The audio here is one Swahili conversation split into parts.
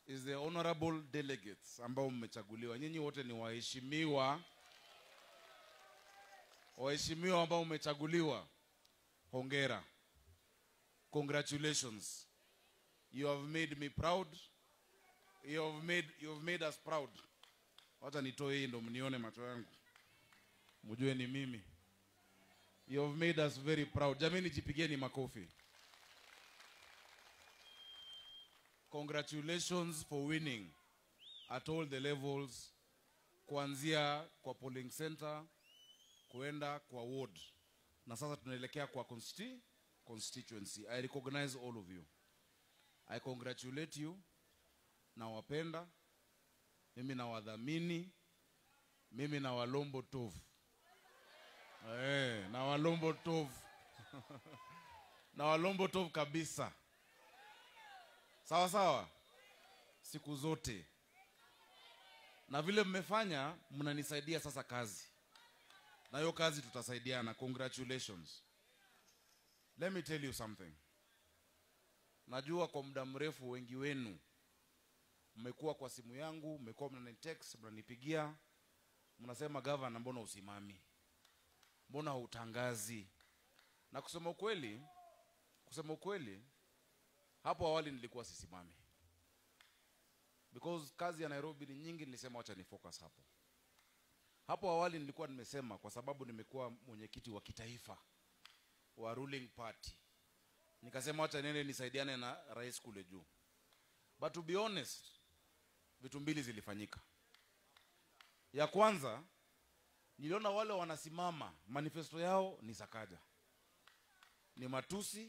is the honorable delegates ambao mmechaguliwa. Nyinyi wote ni waheshimiwa, waheshimiwa ambao mmechaguliwa. Hongera, congratulations. You have made me proud. You have made, you have made us proud. Wacha nitoe hii ndo mnione macho yangu, mjue ni mimi. You have made us very proud. Jameni, jipigeni makofi. Congratulations for winning at all the levels, kuanzia kwa polling center kuenda kwa ward, na sasa tunaelekea kwa consti constituency. I recognize all of you. I congratulate you. Nawapenda mimi, nawadhamini mimi, na walombo tovu eh, na walombo tovu na walombo tovu kabisa sawa sawa, siku zote. Na vile mmefanya, mnanisaidia sasa kazi, na hiyo kazi tutasaidiana. Congratulations. Let me tell you something. Najua kwa muda mrefu wengi wenu mmekuwa kwa simu yangu, mmekuwa mnanitext, mnanipigia, mnasema gavana, mbona usimami, mbona hautangazi? Na kusema ukweli, kusema ukweli hapo awali nilikuwa sisimami because kazi ya Nairobi ni nyingi, nilisema wacha ni focus hapo. Hapo awali nilikuwa nimesema kwa sababu nimekuwa mwenyekiti wa kitaifa wa ruling party, nikasema wacha nene nisaidiane na rais kule juu, but to be honest, vitu mbili zilifanyika. Ya kwanza niliona wale wanasimama manifesto yao ni Sakaja, ni matusi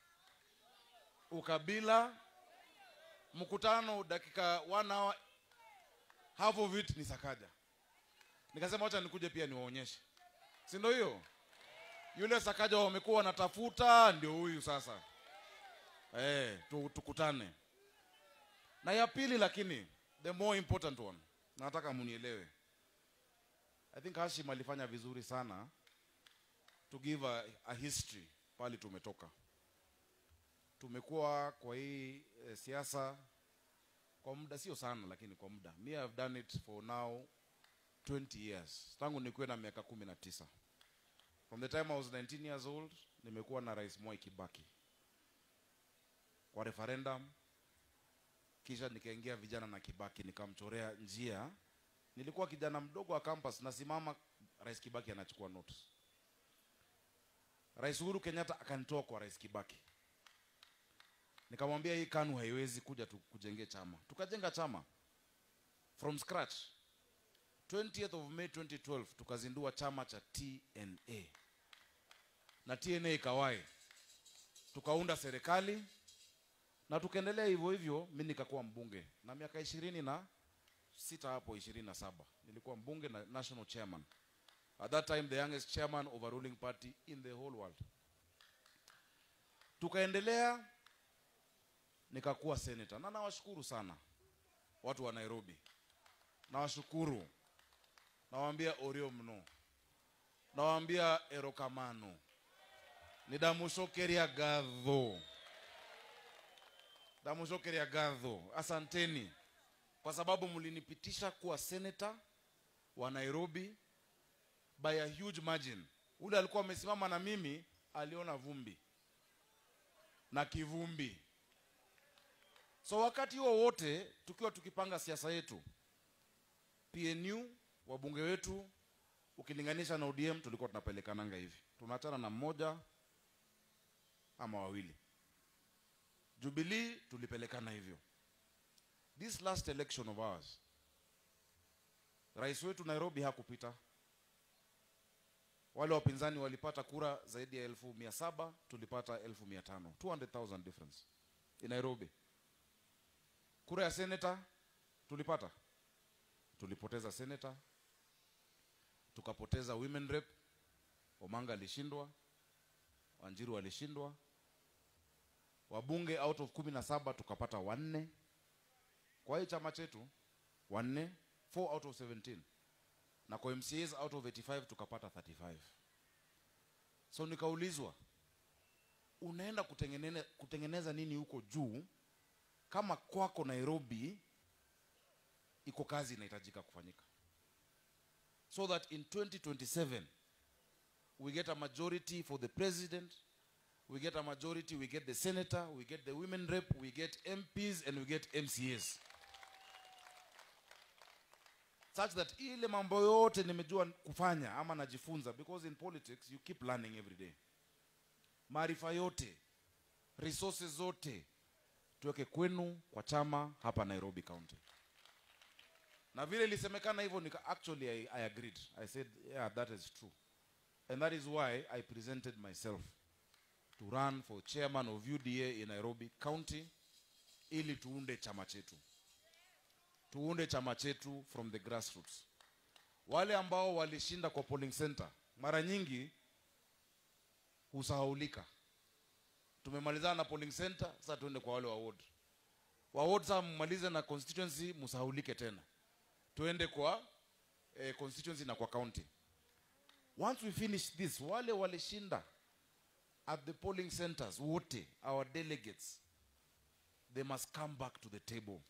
ukabila, mkutano dakika one hour, half of it ni Sakaja. Nikasema wacha nikuje pia niwaonyeshe, si ndio? Hiyo yule Sakaja wamekuwa wanatafuta ndio huyu sasa. Eh, tu, tukutane. Na ya pili, lakini the more important one, nataka munielewe. I think Hashim alifanya vizuri sana to give a, a history pale tumetoka tumekuwa kwa hii e, siasa kwa muda sio sana, lakini kwa muda. Me have done it for now 20 years, tangu nikuwe na miaka kumi na tisa. From the time I was 19 years old nimekuwa na Rais Mwai Kibaki kwa referendum, kisha nikaingia vijana na Kibaki, nikamchorea njia. Nilikuwa kijana mdogo wa campus, nasimama, Rais Kibaki anachukua notes. Rais Uhuru Kenyatta akanitoa kwa Rais Kibaki nikamwambia hii KANU haiwezi kuja tukujengee chama. Tukajenga chama from scratch. 20th of May 2012 tukazindua chama cha TNA na TNA ikawai, tukaunda serikali na tukaendelea hivyo hivyo. Mimi nikakuwa mbunge na miaka ishirini na sita hapo ishirini na saba nilikuwa mbunge na national chairman at that time the youngest chairman of a ruling party in the whole world. Tukaendelea nikakuwa senator na nawashukuru sana watu wa Nairobi, nawashukuru, nawaambia orio mno, nawaambia erokamano, nidamushokeria gadho, damushokeria gadho, asanteni kwa sababu mlinipitisha kuwa senator wa Nairobi by a huge margin. Ule alikuwa amesimama na mimi aliona vumbi na kivumbi So wakati huo wote tukiwa tukipanga siasa yetu, PNU wabunge wetu ukilinganisha na ODM tulikuwa tunapelekananga hivi, tunaachana na mmoja ama wawili. Jubilee tulipelekana hivyo. This last election of ours, rais wetu Nairobi hakupita. Wale wapinzani walipata kura zaidi ya elfu mia saba tulipata elfu mia tano 200,000 difference in Nairobi. Kura ya seneta tulipata, tulipoteza seneta, tukapoteza women rep. Omanga alishindwa, Wanjiru alishindwa. Wabunge out of kumi na saba tukapata wanne kwa hii chama chetu, wanne, 4 out of 17 na kwa MCAs out of 85 tukapata 35. So nikaulizwa unaenda kutengeneza, kutengeneza nini huko juu kama kwako nairobi iko kazi inahitajika kufanyika so that in 2027 we get a majority for the president we get a majority we get the senator we get the women rep we get mps and we get mcas such that ile mambo yote nimejua kufanya ama najifunza because in politics you keep learning every day maarifa yote resources zote tuweke kwenu kwa chama hapa nairobi county na vile ilisemekana hivyo nika actually I, i agreed i said yeah that is true and that is why i presented myself to run for chairman of uda in nairobi county ili tuunde chama chetu tuunde chama chetu from the grassroots wale ambao walishinda kwa polling center mara nyingi husahaulika tumemalizana na polling center sasa tuende kwa wale wa ward wa ward sasa mmalize na constituency msahaulike tena tuende kwa eh, constituency na kwa county once we finish this wale walishinda at the polling centers wote our delegates they must come back to the table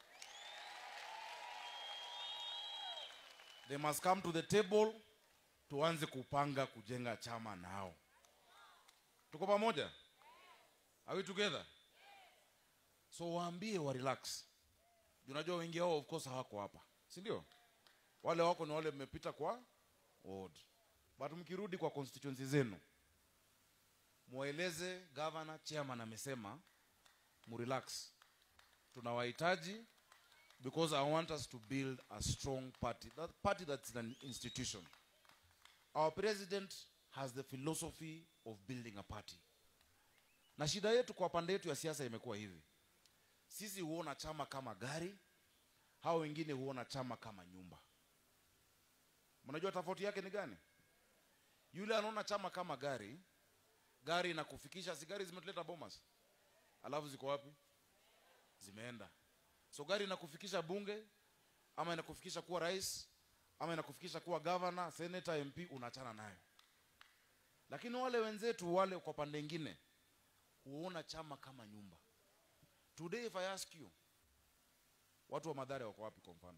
they must come to the table tuanze kupanga kujenga chama nao tuko pamoja are we together so waambie wa relax Juu unajua wengi wao of course hawako hapa si ndio wale wako ni wale mmepita kwa ward but mkirudi kwa constituency zenu mweleze governor chairman amesema murelax tunawahitaji because i want us to build a strong party that party that's an institution our president has the philosophy of building a party na shida yetu kwa pande yetu ya siasa imekuwa hivi sisi huona chama kama gari hao wengine huona chama kama nyumba mnajua tofauti yake ni gani yule anaona chama kama gari gari inakufikisha si gari zimetuleta bomas alafu ziko wapi zimeenda so gari inakufikisha bunge ama inakufikisha kuwa rais ama inakufikisha kuwa governor senator mp unaachana nayo lakini wale wenzetu wale kwa pande ingine huona chama kama nyumba today if i ask you watu wa madhare wako wapi kwa mfano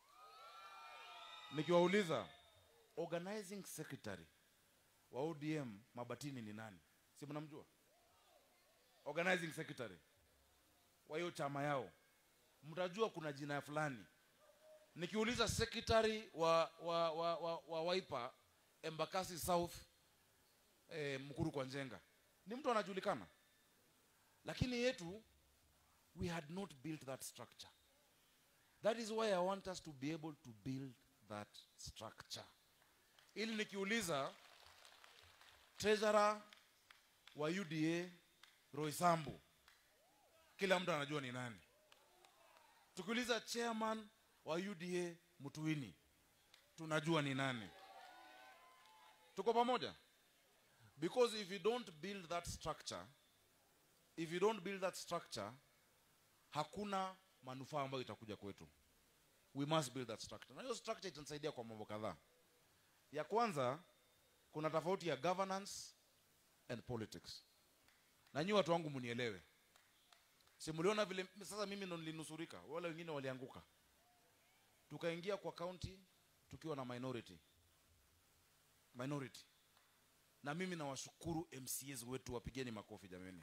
nikiwauliza organizing secretary wa odm mabatini ni nani si mnamjua organizing secretary wa hiyo chama yao mtajua kuna jina fulani nikiuliza secretary wa wa wa, wa, wa waipa embakasi south eh, mkuru kwa njenga ni mtu anajulikana lakini yetu we had not built that structure that is why i want us to be able to build that structure ili nikiuliza treasurer wa uda roisambu kila mtu anajua ni nani tukiuliza chairman wa uda mtuini tunajua ni nani tuko pamoja because if you don't build that structure if you don't build that structure hakuna manufaa ambayo itakuja kwetu we must build that structure na hiyo structure itanisaidia kwa mambo kadhaa ya kwanza kuna tofauti ya governance and politics na nyi watu wangu mnielewe si mliona vile sasa mimi ndo nilinusurika wale wengine walianguka tukaingia kwa county tukiwa na minority minority na mimi nawashukuru mcs wetu wapigeni makofi jameni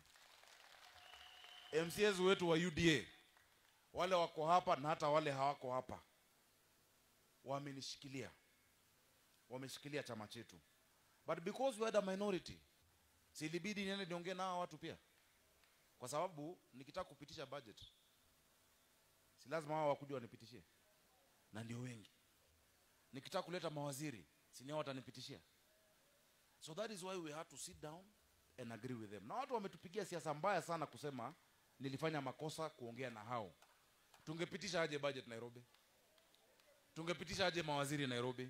mcs wetu wa uda wale wako hapa na hata wale hawako hapa wamenishikilia wameshikilia chama chetu but because we had a minority silibidi niende niongee na hawa watu pia kwa sababu nikitaka kupitisha budget si lazima hao wakuja wanipitishie na ndio wengi nikitaka kuleta mawaziri sini hao watanipitishia so that is why we had to sit down and agree with them na watu wametupigia siasa mbaya sana kusema nilifanya makosa kuongea na hao tungepitisha aje budget nairobi tungepitisha aje mawaziri nairobi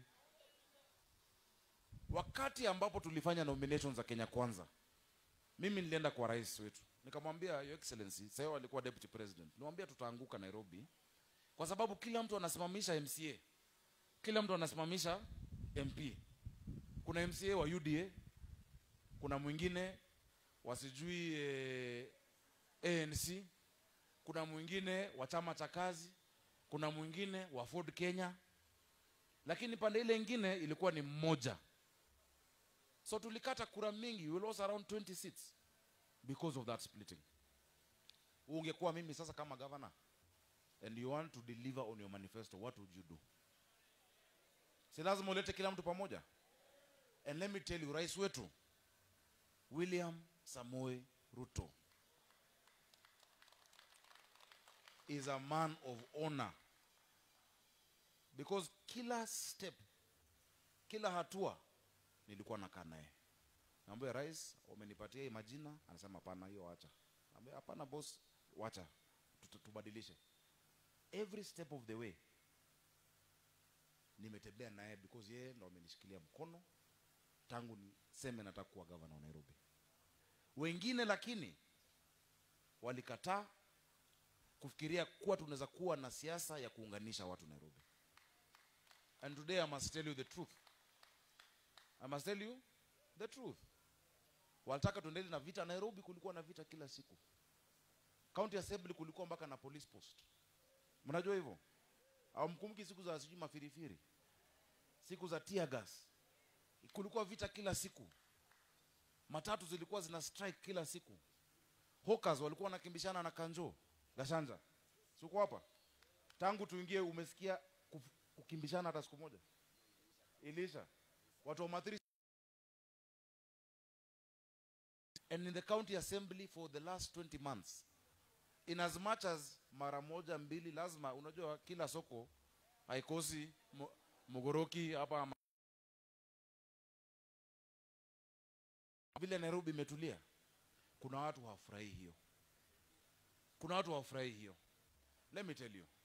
wakati ambapo tulifanya nominations za kenya kwanza mimi nilienda kwa rais wetu nikamwambia your excellency sasa alikuwa deputy president nilimwambia tutaanguka nairobi kwa sababu kila mtu anasimamisha mca kila mtu anasimamisha mp kuna mca wa uda kuna mwingine wasijui eh, anc kuna mwingine wa chama cha kazi kuna mwingine wa ford kenya lakini pande ile ingine ilikuwa ni mmoja so tulikata kura mingi we lost around 20 seats because of that splitting ungekuwa mimi sasa kama governor and you want to deliver on your manifesto what would you do si lazima ulete kila mtu pamoja and let me tell you rais wetu william samoe ruto is a man of honor because kila step kila hatua nilikuwa nakaa naye naambia rais umenipatia hii majina anasema hapana hiyo wacha naambia hapana boss wacha Tutu- tubadilishe every step of the way nimetembea naye because yeye ndo amenishikilia mkono tangu niseme nataka kuwa gavana wa nairobi wengine lakini walikataa kufikiria kuwa tunaweza kuwa na siasa ya kuunganisha watu nairobi and today i must tell you the truth i must tell you the truth walitaka tuendelee na vita nairobi kulikuwa na vita kila siku county assembly kulikuwa mpaka na police post mnajua hivyo awamkumbuki siku za sijui mafirifiri siku za tear gas kulikuwa vita kila siku matatu zilikuwa zina strike kila siku hawkers walikuwa wanakimbishana na kanjo gashanja siko hapa tangu tuingie umesikia kuf- kukimbishana hata siku moja ilisha watu wa mathiri and in the county assembly for the last 20 months in as much as mara moja mbili lazima unajua kila soko haikosi mo- mogoroki hapa ama- vile nairobi imetulia kuna watu hawafurahii hiyo kuna watu hawafurahii hiyo let me tell you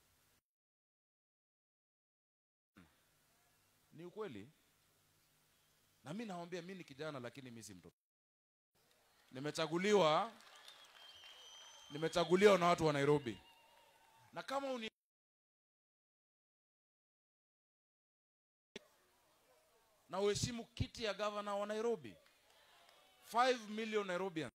ni ukweli na mi nawambia mi ni kijana lakini mi si mtoto nimechaguliwa nimechaguliwa na watu wa nairobi na kama uni na uheshimu kiti ya gavana wa nairobi 5 million nairobian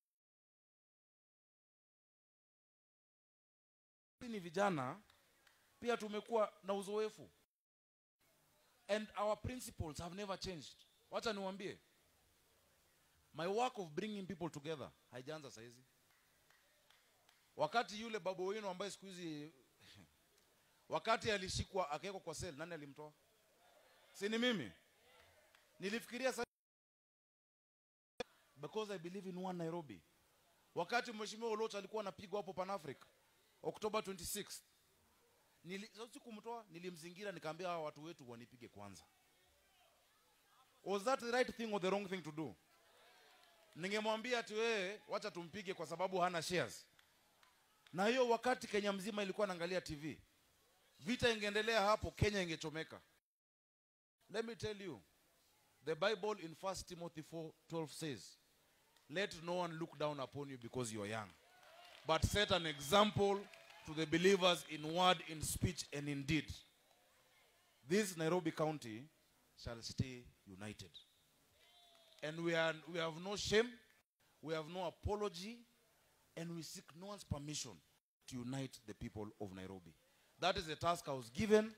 Sisi ni vijana pia tumekuwa na uzoefu and our principles have never changed wacha niwambie my work of bringing people together haijaanza saizi wakati yule babu wenu ambaye siku hizi wakati alishikwa akawekwa kwa sel nani alimtoa si ni mimi nilifikiria sa because i believe in one nairobi wakati mheshimiwa oloch alikuwa anapigwa hapo pan africa oktoba 26 Nili, so sikumtoa nilimzingira nikaambia hawa watu wetu wanipige kwanza was that the right thing or the wrong thing to do ningemwambia ati wewe wacha tumpige kwa sababu hana shares na hiyo wakati kenya mzima ilikuwa naangalia tv vita ingeendelea hapo kenya ingechomeka let me tell you the bible in 1 timothy 4:12 says let no one look down upon you because you are young but set an example to the believers in word in speech and in deed this nairobi county shall stay united and we, are, we have no shame we have no apology and we seek no one's permission to unite the people of nairobi that is the task i was given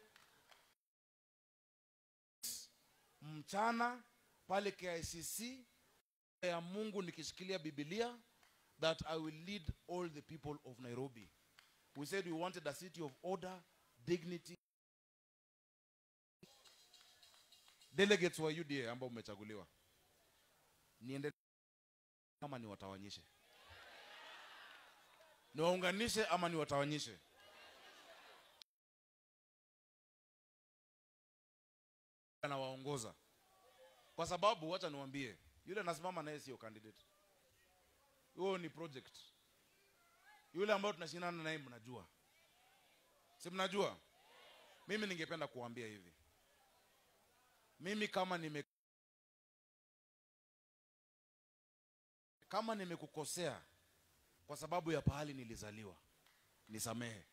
mchana pale kicc ya mungu nikishikilia bibilia that i will lead all the people of nairobi we said we wanted a city of order dignity delegates wa uda ambao umechaguliwa niende ama niwatawanyishe niwaunganishe ama niwatawanyishe anawaongoza kwa sababu wacha niwambie yule anasimama naye sio candidate huyo ni project yule ambayo tunashindana naye mnajua si mnajua mimi ningependa kuambia hivi mimi kama nime kama nimekukosea kwa sababu ya pahali nilizaliwa nisamehe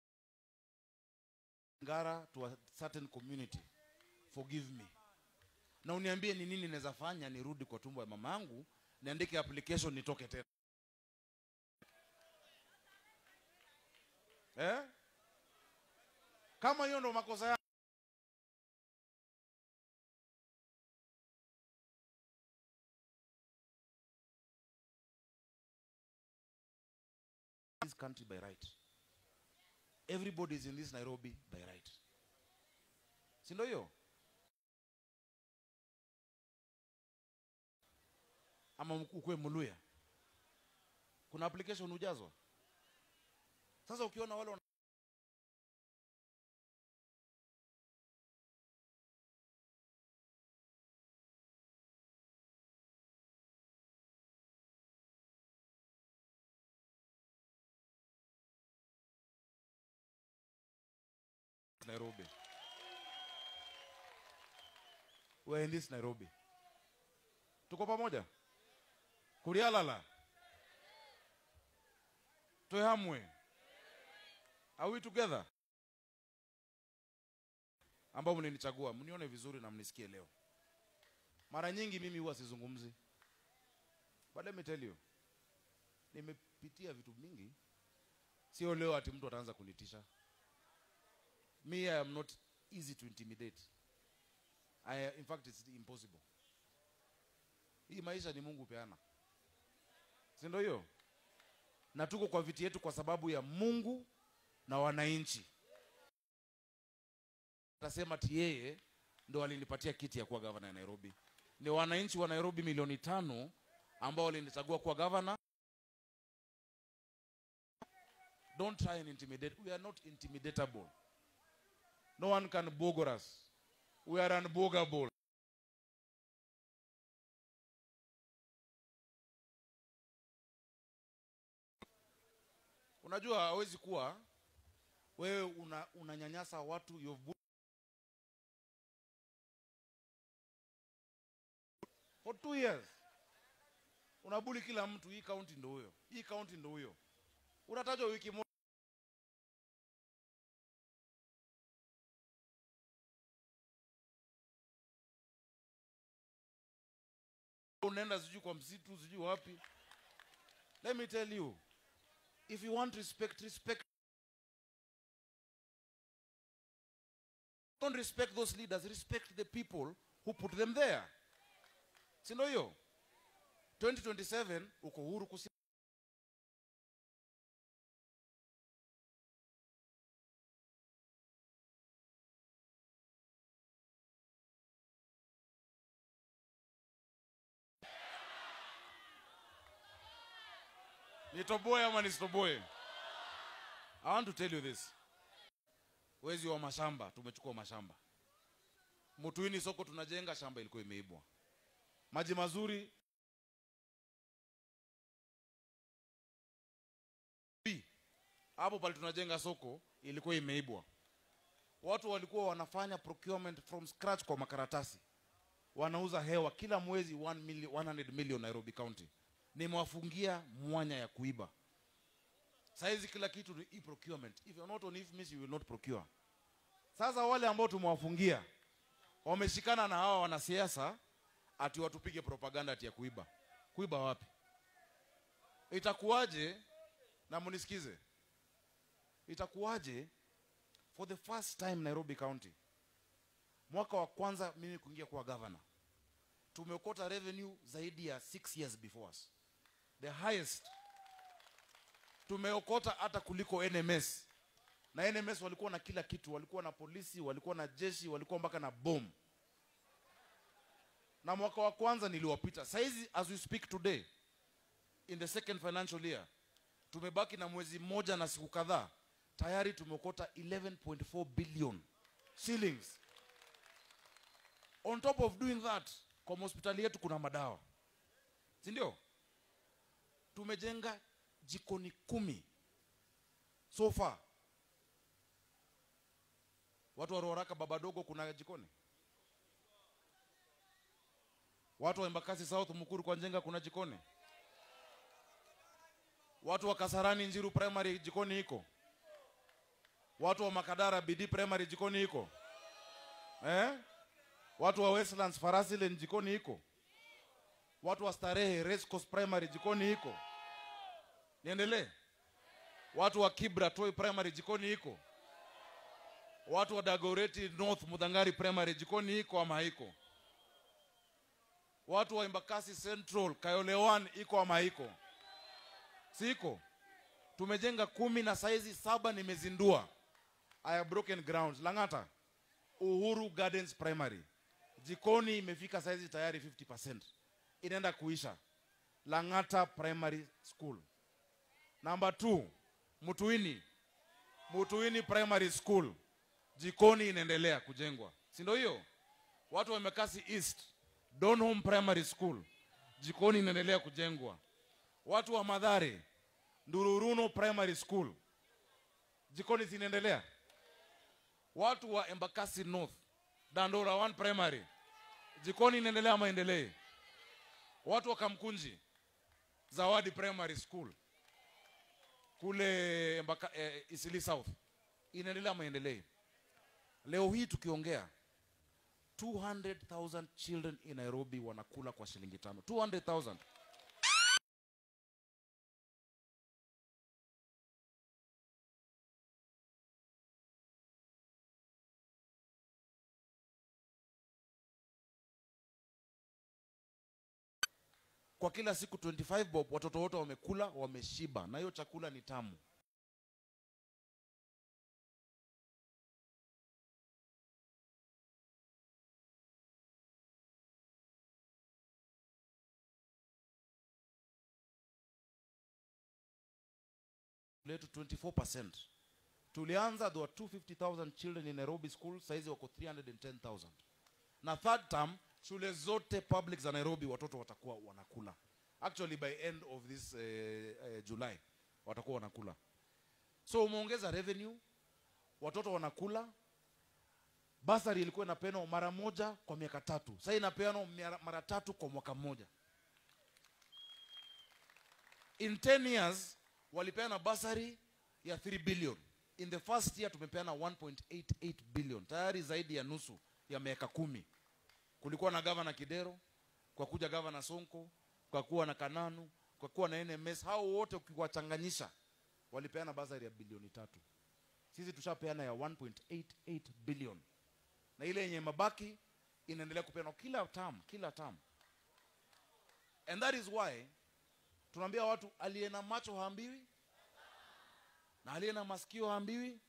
ngara to a certain community forgive me na uniambie ni nini naweza fanya nirudi kwa tumbo ya mama yangu niandike application nitoke tena eh? kama hiyo ndo makosa ya this country by right everybody is in this nairobi by right si ndio hiyo ama ukuwe muluya kuna application hujazwa sasa ukiona wale wana- nairobi we're in this nairobi tuko pamoja kurialala twehamwe are we together ambao mlinichagua mnione vizuri na mnisikie leo mara nyingi mimi huwa sizungumzi but let me tell you nimepitia vitu mingi sio leo ati mtu ataanza kunitisha me i am not easy to intimidate I, in fact it's impossible hii maisha ni mungu peana si ndio hiyo na tuko kwa viti yetu kwa sababu ya mungu na wananchi tasema ti yeye ndo alinipatia kiti ya kuwa gavana ya nairobi ni wananchi wa nairobi milioni tano ambao walinichagua kuwa gavana don't try and intimidate we are not intimidatable no one can bogor us we are unbogable unajua hawezi kuwa wewe una, unanyanyasa watu you've bu- for two years unabuli kila mtu hii kaunti ndo huyo hii kaunti ndo huyo unatajwa wiki moja unaenda sijui kwa msitu sijui wapi let me tell you if you want respect respect don't respect those leaders respect the people who put them there si ndio hiyo 2027 uko huru kusi nitoboe ama nisitoboe i want to tell you this wezi wa mashamba tumechukua mashamba mutuini soko tunajenga shamba ilikuwa imeibwa maji mazuri Bi, hapo pale tunajenga soko ilikuwa imeibwa watu walikuwa wanafanya procurement from scratch kwa makaratasi wanauza hewa kila mwezi 1 million, 100 million nairobi county nimewafungia mwanya ya kuiba saizi kila kitu ni e-procurement if you're not on IFMIS, you will not procure sasa wale ambao tumewafungia wameshikana na hawa wanasiasa ati watupige propaganda ati ya kuiba kuiba wapi itakuwaje na munisikize itakuwaje for the first time nairobi county mwaka wa kwanza mimi kuingia kuwa governor tumeokota revenue zaidi ya six years before us the highest tumeokota hata kuliko nms na nms walikuwa na kila kitu walikuwa na polisi walikuwa na jeshi walikuwa mpaka na bom na mwaka wa kwanza niliwapita saizi as we speak today in the second financial year tumebaki na mwezi mmoja na siku kadhaa tayari tumeokota 11.4 billion shillings on top of doing that kwa hospitali yetu kuna madawa si ndio tumejenga jikoni kumi so far watu wa Ruaraka baba dogo kuna jikoni watu wa Embakasi South Mukuru kwa Njenga kuna jikoni watu wa Kasarani Njiru Primary jikoni iko watu wa Makadara BD Primary jikoni iko eh? watu wa westlands farasi lane jikoni iko watu wa starehe race course primary jikoni iko niendelee watu wa kibra toi primary jikoni iko watu wa dagoreti north mudhangari primary jikoni iko ama haiko watu wa embakasi central kayole 1 iko ama haiko si iko tumejenga kumi na saizi saba nimezindua I have broken grounds langata uhuru gardens primary jikoni imefika saizi tayari 50 inaenda kuisha langata primary school number two mutuini mutuini primary school jikoni inaendelea kujengwa si ndio hiyo watu wa Embakasi east donholm primary school jikoni inaendelea kujengwa watu wa madhare ndururuno primary school jikoni zinaendelea watu wa embakasi north dandora 1 primary jikoni inaendelea ama endelee watu wa kamkunji zawadi primary school kule Embaka, eh, isili south inaendelea ama endelee leo hii tukiongea 200000 children in nairobi wanakula kwa shilingi tano 200000 kwa kila siku 25 bob watoto wote wamekula wameshiba na hiyo chakula ni tamu letu 24% tulianza there were 250000 children in nairobi school saizi wako 310000 na third term shule zote public za nairobi watoto watakuwa wanakula actually by end of this uh, uh, july watakuwa wanakula so umeongeza revenue watoto wanakula basari ilikuwa inapeanwa mara moja kwa miaka tatu sasa inapeanwa mara- mara tatu kwa mwaka mmoja in 10 years walipeana basari ya 3 billion in the first year tumepeana 1.88 billion tayari zaidi ya nusu ya miaka kumi kulikuwa na gavana kidero kwa kuja gavana sonko kwa kuwa na kananu kwa kuwa na nms hao wote ukiwachanganyisha walipeana basari ya bilioni tatu sisi tushapeana ya 1.88 billion na ile yenye mabaki inaendelea kupeanwa kila term kila term and that is why tunaambia watu aliye na macho haambiwi na aliye na masikio haambiwi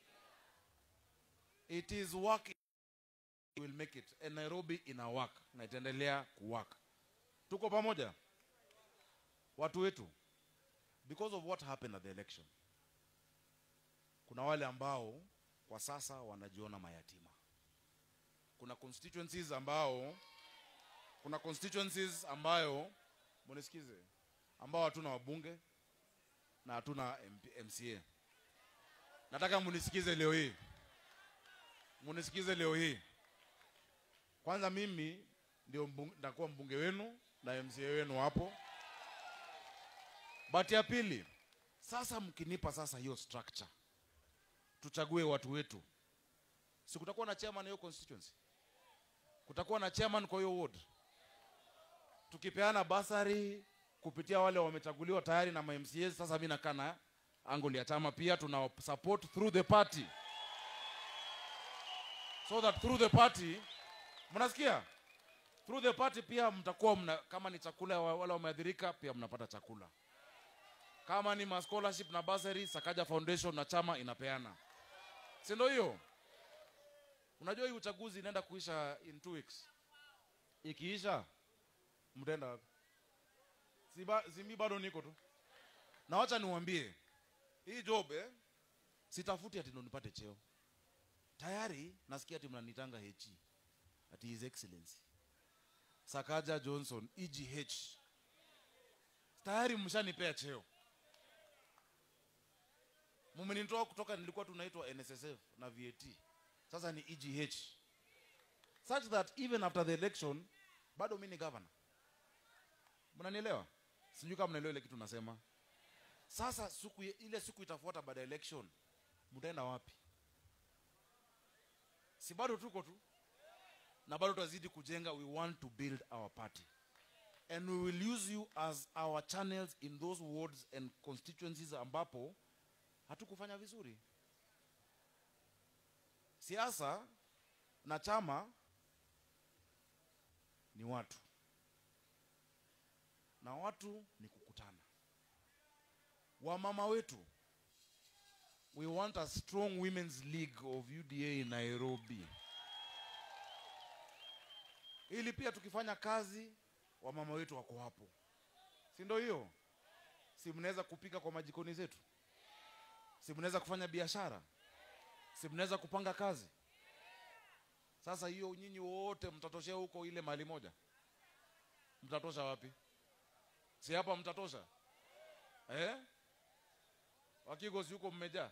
it is work will make it and nairobi ina work na itaendelea kuwork tuko pamoja watu wetu because of what happened at the election kuna wale ambao kwa sasa wanajiona mayatima kuna constituencies ambao kuna constituencies ambayo munisikize ambao hatuna wabunge na hatuna MP, mca nataka munisikize leo hii munisikize leo hii kwanza mimi ndio mbunge, nitakuwa mbunge wenu na mca wenu hapo but ya pili sasa mkinipa sasa hiyo structure tuchague watu wetu si kutakuwa na chairman hiyo constituency kutakuwa na chairman kwa hiyo ward tukipeana basari kupitia wale wamechaguliwa tayari na mamca sasa mi nakaa na angle ya chama pia tuna support through the party so that through the party mnasikia through the party pia mtakuwa mna, kama ni chakula wa- wale wameadhirika pia mnapata chakula kama ni ma scholarship na basari sakaja foundation na chama inapeana si ndio hiyo unajua hii uchaguzi inaenda kuisha in two weeks ikiisha mtaenda wapi si, ba, si mi bado niko tu na wacha niwambie hii job eh, sitafuti ati ndo nipate cheo tayari nasikia ati mnanitanga hechi ati his excellency sakaja johnson egh tayari mshanipea cheo mumenitoa kutoka nilikuwa tunaitwa nssf na vat sasa ni egh such that even after the election bado mi ni governor mnanielewa sijui kama mnaelewa ile kitu nasema sasa siku ile siku itafuata baada ya election mtaenda wapi si bado tuko tu na bado tutazidi kujenga we want to build our party and we will use you as our channels in those wards and constituencies ambapo hatukufanya vizuri siasa na chama ni watu na watu ni kukutana wamama wetu we want a strong women's league of uda in nairobi ili pia tukifanya kazi wamama wetu wako hapo si ndio hiyo si mnaweza kupika kwa majikoni zetu si mnaweza kufanya biashara si mnaweza kupanga kazi sasa hiyo nyinyi wote mtatoshea huko ile mali moja mtatosha wapi si hapa mtatosha eh? wakigosi huko mmejaa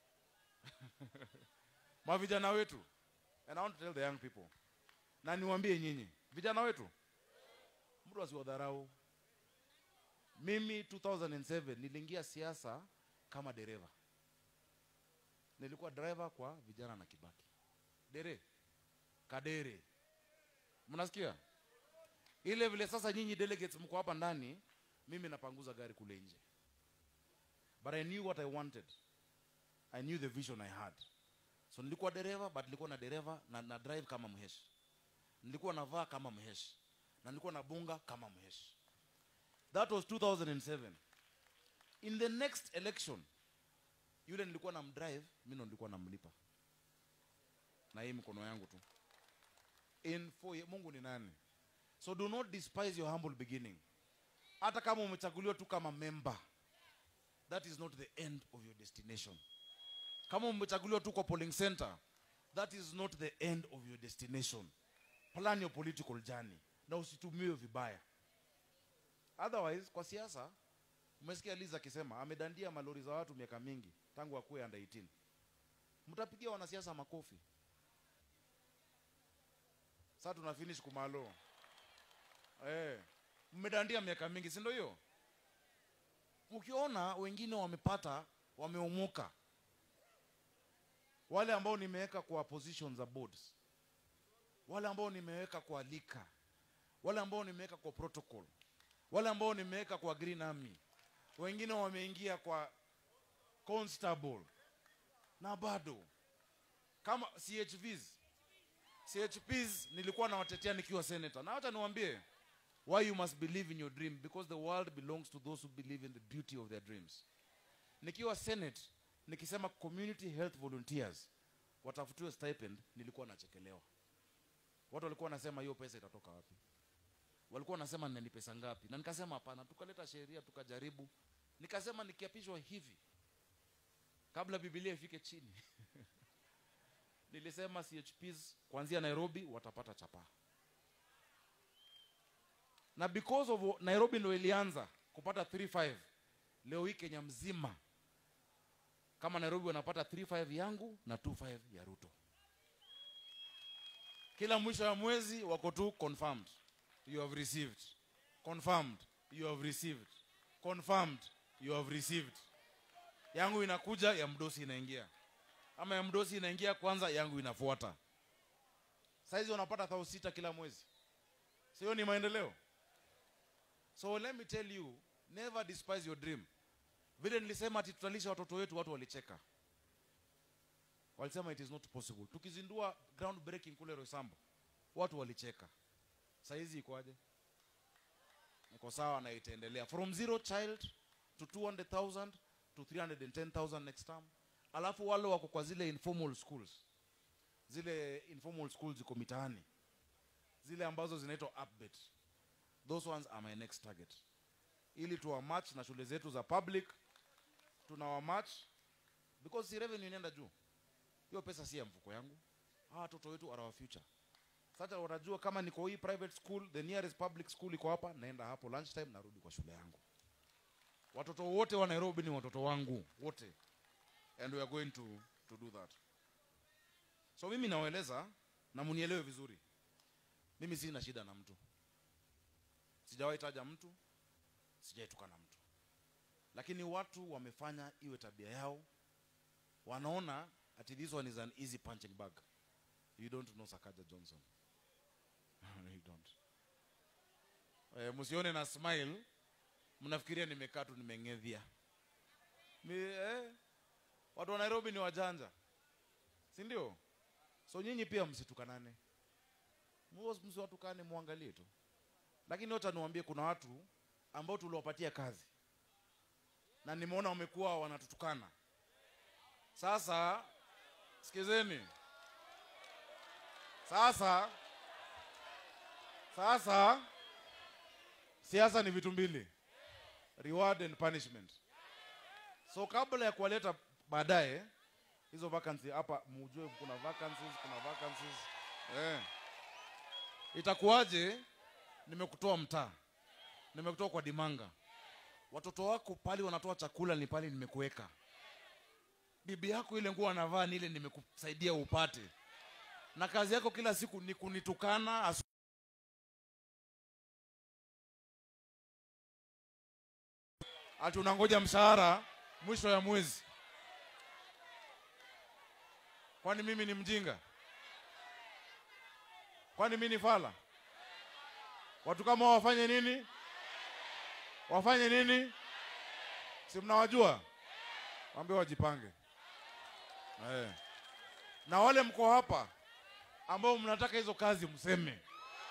mavijana wetu and I want to tell the young people na niwaambie nyinyi vijana wetu mtu asiwadharau mimi 2007 niliingia siasa kama dereva nilikuwa driver kwa vijana na kibaki dere kadere mnasikia ile vile sasa nyinyi delegates mko hapa ndani mimi napanguza gari kule nje but i knew what i wanted i knew the vision i had so nilikuwa dereva but nilikuwa na dereva na, na drive kama mheshi nilikuwa navaa kama mheshi na nilikuwa nabunga kama mheshi that was 2007 in the next election yule nilikuwa na mdrive mi ndo nilikuwa namlipa na hii mikono yangu tu in four ye- mungu ni nani so do not despise your humble beginning hata kama umechaguliwa tu kama member that is not the end of your destination kama umechaguliwa tu kwa polling center that is not the end of your destination plan your political journey na usitumiwe vibaya otherwise kwa siasa umesikia liza akisema amedandia malori za watu miaka mingi tangu akuwe under 18 mtapigia wanasiasa makofi sasa tuna finish kumalo eh mmedandia miaka mingi si ndio hiyo ukiona wengine wamepata wameomoka wale ambao nimeweka kwa position za boards wale ambao nimeweka kwa lika wale ambao nimeweka kwa protocol wale ambao nimeweka kwa green army wengine wameingia kwa constable na bado kama chvs chps nilikuwa nawatetea nikiwa senator na wacha niwaambie why you must believe in your dream because the world belongs to those who believe in the beauty of their dreams nikiwa senate nikisema community health volunteers watafutiwe stipend nilikuwa nachekelewa watu walikuwa wanasema hiyo pesa itatoka wapi walikuwa wanasema ni pesa ngapi na nikasema hapana tukaleta sheria tukajaribu nikasema nikiapishwa hivi kabla bibilia ifike chini nilisema chps kuanzia nairobi watapata chapaa na because of nairobi ndo ilianza kupata 35 leo hii kenya mzima kama nairobi wanapata 35 yangu na 25 ya ruto kila mwisho wa mwezi wako tu confirmed you have received confirmed you have received confirmed you have received yangu inakuja ya mdosi inaingia ama ya mdosi inaingia kwanza yangu inafuata saizi wanapata thao sita kila mwezi sio ni maendeleo so let me tell you never despise your dream vile nilisema ati tutalisha watoto wetu watu walicheka walisema it is not possible tukizindua ground breaking kule rosambo watu walicheka saizi ikoaje iko sawa na itaendelea from zero child to 200000 to 310000 next term alafu wale wako kwa zile informal schools zile informal schools ziko mitaani zile ambazo zinaitwa upbet those ones are my next target ili tuwamatch na shule zetu za public tunawamatch because si revenue inaenda juu hiyo pesa si ya mfuko yangu hawa watoto wetu are our future sasa wanajua kama niko hii private school the nearest public school iko hapa naenda hapo lunchtime narudi kwa shule yangu watoto wote wa nairobi ni watoto wangu wote and we are going to, to do that so mimi nawaeleza na munielewe vizuri mimi sina shida na mtu sijawahi taja mtu sijaitukana mtu lakini watu wamefanya iwe tabia yao wanaona ati this one is an easy punching bag you don't know sakaja johnson eh, msione na smile mnafikiria nimekaa tu nimeng'edhia Mi, eh, watu wa nairobi ni wajanja si ndio so nyinyi pia msitukanane Mwas- msiwatukane muangalie tu lakini wacha niwaambie kuna watu ambao tuliwapatia kazi na nimeona wamekuwa wanatutukana sasa sikizeni sasa sasa siasa ni vitu mbili reward and punishment so kabla ya kuwaleta baadaye hizo vacancy hapa mujue kuna vacancies kuna vacancies eh. itakuwaje nimekutoa mtaa nimekutoa kwa dimanga watoto wako pale wanatoa chakula ni pale nimekuweka bibi yako ile nguo anavaa ni ile nimekusaidia upate na kazi yako kila siku ni kunitukana asu- ati unangoja mshahara mwisho ya mwezi kwani mimi ni mjinga kwani mimi ni fala watu kama hao wafanye nini wafanye nini si mnawajua waambie wajipange eh. na wale mko hapa ambao mnataka hizo kazi mseme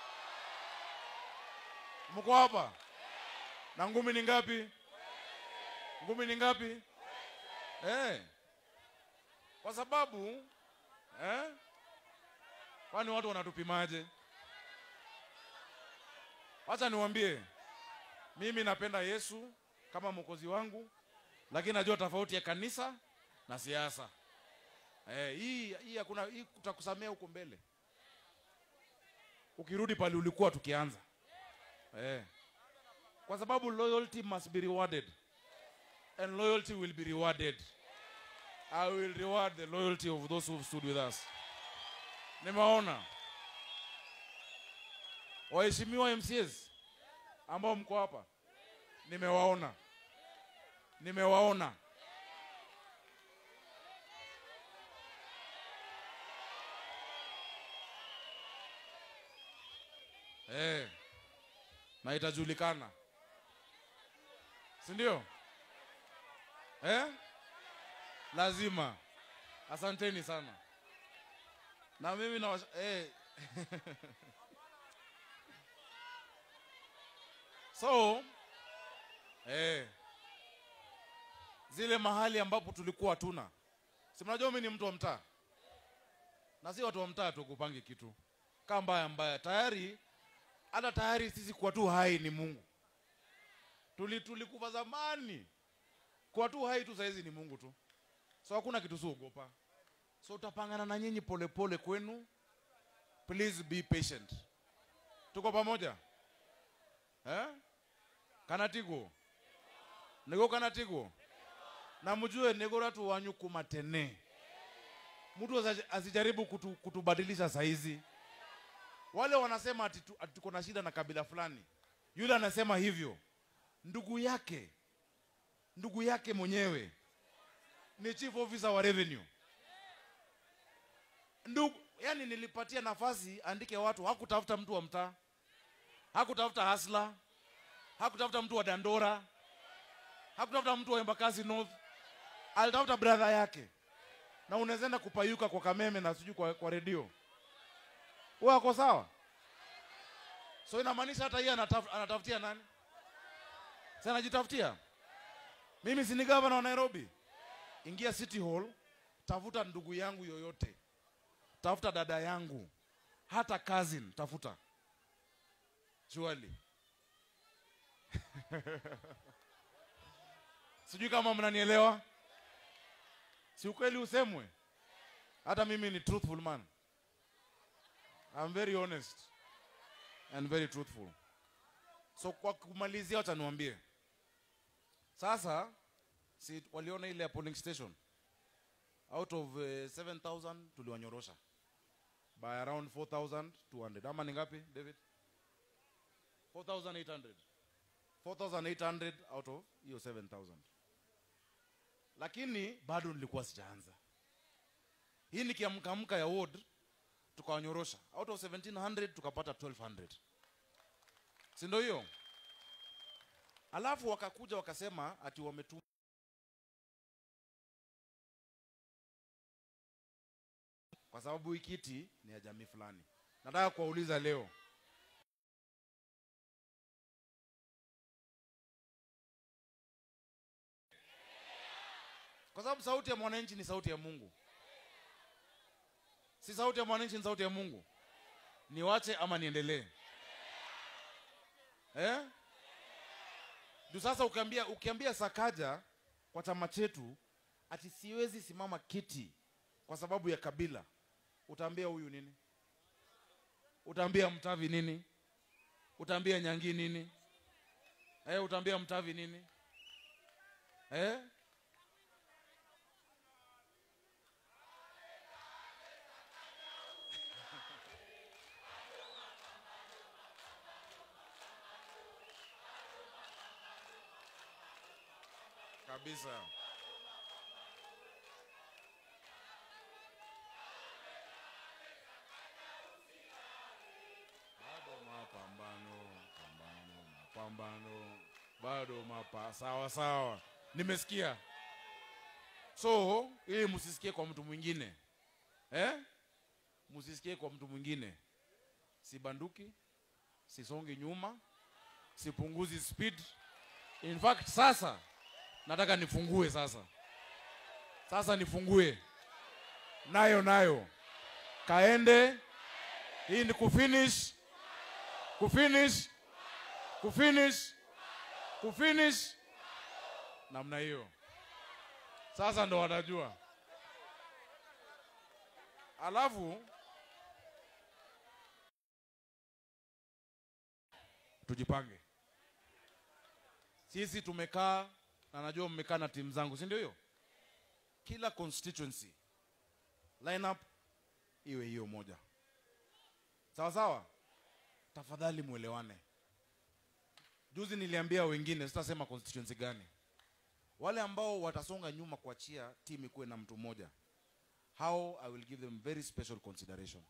mko hapa na ngumi ni ngapi ngumi ni ngapi eh. kwa sababu eh? kwani watu wanatupimaje wacha niwambie mimi napenda yesu kama mwokozi wangu lakini najua tofauti ya kanisa na siasa eh, hii hii hakuna hii tutakusamea huko mbele ukirudi pale ulikuwa tukianza eh. kwa sababu loyalty must be rewarded and loyalty will be rewarded i will reward the loyalty of those who stood with us nimeona waheshimiwa mcs ambao mko hapa nimewaona nimewaona eh, na itajulikana si ndio eh? lazima asanteni sana na mimi na eh. so eh, zile mahali ambapo tulikuwa hatuna si mnajua mimi ni mtu wa mtaa na si watu wa mtaa tukupangi kitu kaa mbaya mbaya tayari hata tayari sisi kuwa tu hai ni mungu tuli tulikufa zamani kuwa tu hai tu sahizi ni mungu tu so hakuna kitu siogopa so utapangana na nyinyi polepole kwenu please be patient tuko pamoja eh? kanatigo nigo kanatigo na mjue negoratu wanyu kumatene mtu asi- asijaribu kutu, kutubadilisha saizi wale wanasema ati tu- ati tuko na shida na kabila fulani yule anasema hivyo ndugu yake ndugu yake mwenyewe ni chief officer wa revenue ndugu yani nilipatia nafasi andike watu hakutafuta mtu wa mtaa hakutafuta hasla hakutafuta mtu wa dandora hakutafuta mtu wa embakasi north alitafuta brother yake na unaweza enda kupayuka kwa kameme na sijui kwa, kwa redio huyo ako sawa so inamaanisha hata yeye anataf, anatafutia nani si anajitafutia mimi si ni gavana wa nairobi ingia city hall tafuta ndugu yangu yoyote tafuta dada yangu hata cousin tafuta surely sijui kama mnanielewa si ukweli usemwe hata mimi ni truthful man I'm very honest and very truthful so kwa kumalizia wacha niwaambie sasa si waliona ile ya polling station out of uh, 7000 tuliwanyorosha by around 4200 ama ni ngapi david 4800 4800 out of hiyo 7000 lakini bado nilikuwa sijaanza hii ni kiamkamka ya ward tukawanyorosha out of 1700 tukapata 1200 si ndio hiyo alafu wakakuja wakasema ati wametuma kwa sababu hii kiti ni ya jamii fulani nataka kuwauliza leo kwa sababu sauti ya mwananchi ni sauti ya mungu si sauti ya mwananchi ni sauti ya mungu niwache ama niendelee eh? juu sasa ukiambia ukiambia sakaja kwa chama chetu ati siwezi simama kiti kwa sababu ya kabila utaambia huyu nini utaambia mtavi nini utaambia nyangi nini eh, utaambia mtavi nini eh? kabisa bado mapambano pambano mapambano bado mapa sawa sawa nimesikia so ili msisikie kwa mtu mwingine eh? msisikie kwa mtu mwingine sibanduki sisongi nyuma sipunguzi speed in fact sasa nataka nifungue sasa sasa nifungue nayo nayo kaende hii ni kufinish kufinish kufinish kufinish namna hiyo sasa ndo watajua alafu tujipange sisi tumekaa na najua mmekaa na timu zangu si ndio hiyo kila constituency lineup iwe hiyo moja sawa sawa tafadhali mwelewane juzi niliambia wengine sitasema constituency gani wale ambao watasonga nyuma kuachia timu ikuwe na mtu mmoja how i will give them very special consideration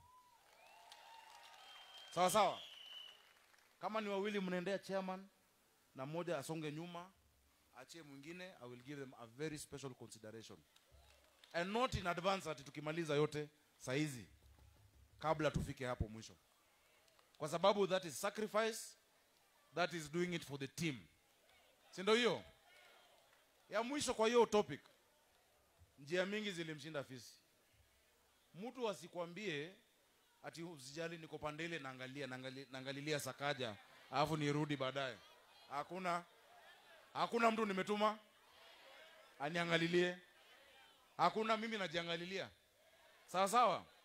sawa sawa kama ni wawili mnaendea chairman na mmoja asonge nyuma achie mwingine i will give them a very special consideration and not in advance ati tukimaliza yote saizi kabla tufike hapo mwisho kwa sababu that is sacrifice that is doing it for the team si ndio hiyo ya mwisho kwa hiyo topic njia mingi zilimshinda fisi mtu asikwambie ati usijali niko pandele naangalia naangalia- naangalilia sakaja alafu nirudi baadaye hakuna hakuna mtu nimetuma aniangalilie hakuna mimi najiangalilia sawa sawa